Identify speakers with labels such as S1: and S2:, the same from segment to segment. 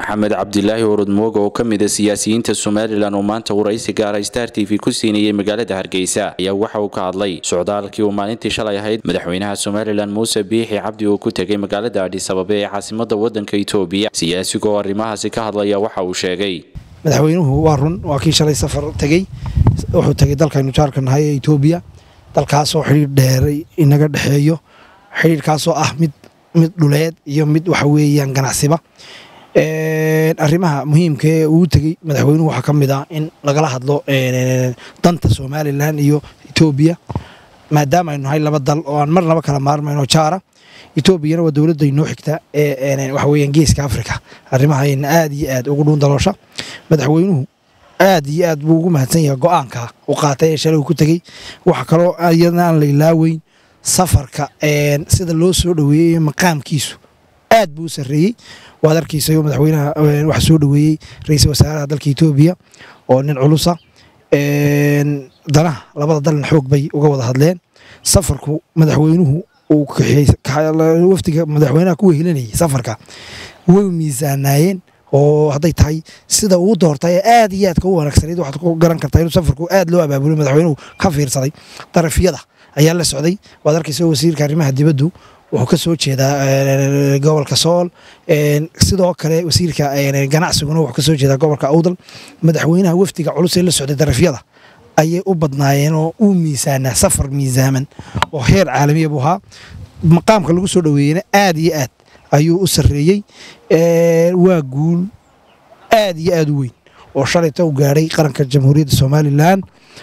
S1: maxamed cabdilaahi orodmooga oo ka mid a siyaasiyiinta somalilan oo maanta waraysi gaara star t v ku siinayay magaalada hargeysa ayaa waxa uu ka hadlay socdaalkii uu maalintii shalay ahayd madaxweynaha somalilan muuse biixi cabdi uu ku tegay magaalada adhisababe ee caasimada wadanka itoobiya siyaasigoo arrimahaasi ka hadlaya waxa uu sheegay
S2: madaxweynuhu waa run waa kii shalay safar tegey wuxuu tegay dalkaynu jaarka nahay ee itoobiya dalkaasoo xidhiir dheeray inaga dhexeeyo xidhiirkaasoo ah mid mid dhuleed iyo mid waxa weeyaan ganacsiba arrimaha muhiimka ee uu tegey madaxweynuhu waxaa ka mid ah in lagala hadlo danta somalilan iyo etoobiya maadaama aynu nahay laba dal oo aan marnaba kala maarmayno jaara etoobiyana waa dowladda inoo xigta ee waxa weeyaan geeska afrika arrimahayna aad iyo aad ugu dhuun daloosha madaxweynuhu aad iyo aad buu ugu mahadsan yahay go-aanka u qaatay ee shalay uu ku tegey waxa kaloo iyadana aan la ilaaweyn safarka sida loo soo dhoweeyey maqaamkiisu aad buu u sarreeyey waad arkaysayo madaxweynaha waxa soo dhoweeyey ra-iisul wasaaraha dalka etoobiya oo nin culusa danaha labada dalna xoog bay uga wada hadleen safarku madaxweynuhu wafdiga madaxweynaha ku wehelinayay safarka way miisaanaayeen oo hadday tahay sida uu doortay ee aad iyo aadka u wanaagsanayd waxaad ku garan kartaa inuu safarku aad loo abaabulo madaxweynuhu ka fiirsaday darafyada ayaa la socday waad arkaysa wasiirka arrimaha dibaddu wuxuu ka soo jeedaa gobolka sool sidoo kale wasiirka ganacsiguna wuxuu ka soo jeedaa gobolka awdal madaxweynaha wafdiga culus ee la socday darafyada ayay u badnaayeen oo uu miisaanaa safar miisaaman oo heer caalamiya buu ahaa maqaamka lagu soo dhoweeyena aad iyo aad ayuu u sarreeyey waa guul aad iyo aad u weyn oo shalayta u gaadhay qaranka jamhuuriyadda somalilan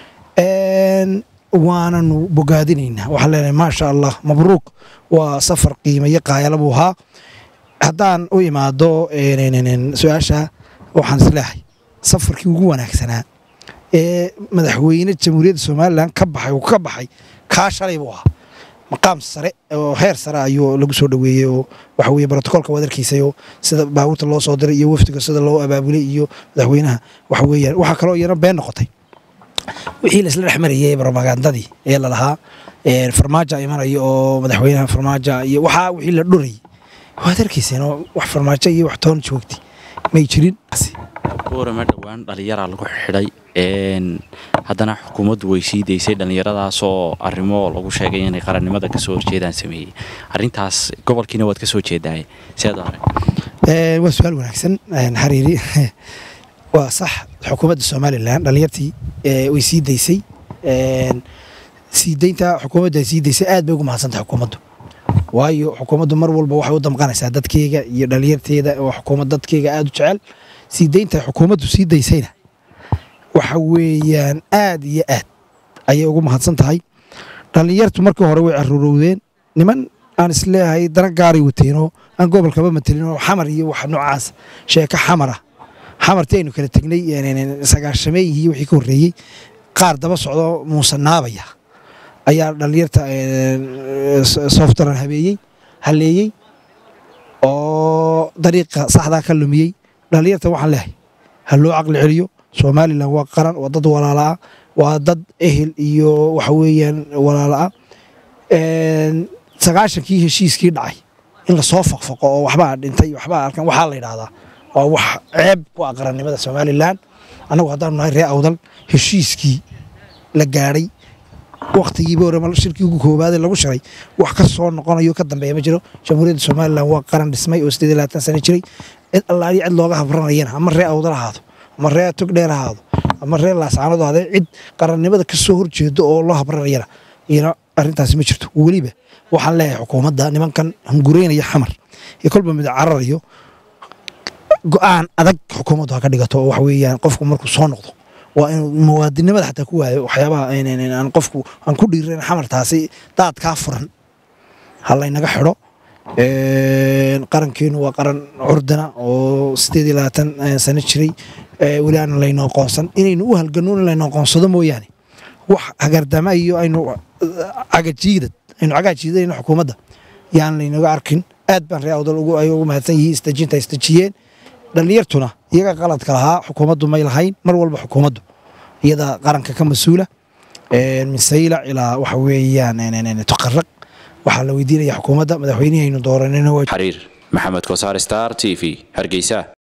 S2: waananu bogaadinaynaa waxaan leenahay maasha allah mabruuk waa safar qiimayo qaayala buu ahaa haddaan u imaado su-aasha waxaan isleehay safarkii ugu wanaagsanaa ee madaxweyne jamhuuriyadda somalilan ka baxay uu ka baxay kaa shalay buu ahaa maqaam sare oo heer sare ayuu lagu soo dhoweeyey oo waxa weye brotocolka waad arkaysayoo sida baabuurta loo soo diray iyo wafdiga sida loo abaabulay iyo madaxweynaha waxa weeyaan waxaa kaloo iyana been noqotay wixii laisla dhex marayay brobagandadii ee lalahaa farmaaja imanaya oo madaxweynaha farmaaja iyo waxaa wixii la dhurayay waad arkayseen oo wax farmaajo iyo wax toon joogtay may jirin
S1: warama dhowaan dhallinyaraa lagu xidhay haddana xukuumaddu way sii daysay dhallinyaradaasoo arrimo lagu sheegay inay qarannimada kasoo horjeedaan sameeyey arrintaas gobolkiina waad ka soo jeedaaye siaad arag
S2: waa su-aal wanaagsan xariiri waa sax xukuumadda somalilan dhallinyartii way sii daysay sii daynta xukuumadda ay sii daysay aad bay ugu mahadsantahay xukuumaddu waayo xukuumaddu mar walba waxay u damqanaysaa dadkeyga iyo dhallinyarteeda oo xukuumad dadkeyga aada u jecel sii daynta xukuumaddu sii daysayna waxa weeyaan aad iyo aad ayay ugu mahadsan tahay dhallinyartu markii hore way caruurowdeen niman aan isleeyahay dana gaaray wateenoo aan gobolkaba matelin oo xamar iyo wax noocaas sheeko xamar ah xamartii aynu kala tegnay sagaashameeyihii wixii ka horreeyey qaar daba socdo muusanaabaya ayaa dhallinyarta softran habeeyey halleeyey oo dariiqa saxdaa ka lumiyey dhallinyarta waxaan leehay ha loo caqli celiyo somalilan waa qaran waa dad walaalaah waa dad ehel iyo waxa weeyaan walaalaah sagaashankii heshiiskii dhacay in lasoo faqfaqo oo waxbaa dhintay waxbaa arkan waxaa la yidhaahdaa waa wax ceeb ku ah qarannimada somalilan annagu haddaanu nahay ree awdal heshiiskii la gaadhay wakhtigiiba hore shirkii ugu koobaadee lagu shiray wax ka soo noqonayo ka dambeeya ma jiro jamhuuriyadda somalilan waa qaran dhismay oo sideed iyo labaatan sano jiray cid allaaliyo cid looga habranayana ama ree awdal ahaado ama ree togdheer ahaado ama ree laasaanadu ahaadee cid qarannimada ka soo horjeedo oo loo habranayana iyana arrintaasi ma jirto weliba waxaan leeyahay xukuumadda nimankan hungureynaya xamar ee kolba mid cararayo go-aan adag xukuumaddu ha ka dhigato oo wax weeyaan qofku markuu soo noqdo waa inuu muwaadinimada xataa ku waayo waxyaabaha aan qofku aan ku dhiiran xamartaasi daadkaa furan ha laynaga xidho qarankeenu waa qaran curdana oo sideed iyo labaatan sano jiray weli aan layno aqoonsan inaynu u halgano in layno aqoonsado mooyaane wax hagardama iyo aynu cagajiidad aynu cagaajiidayno xukuumadda yaan laynaga arkin aad baan ree awdal ay ugu mahadsan yihiin isdejinta isdejiyeen dhallinyartuna iyaga qaladka lahaa xukuumaddu may lahayn mar walba xukuumaddu iyada qaranka ka mas-uula min saylac ilaa waxa weeyaan tuqaraq waxaa la weydiinaya xukuumadda madaxweynihii aynu dooranayno
S1: xariir maxamed kosaar star t v hargeysa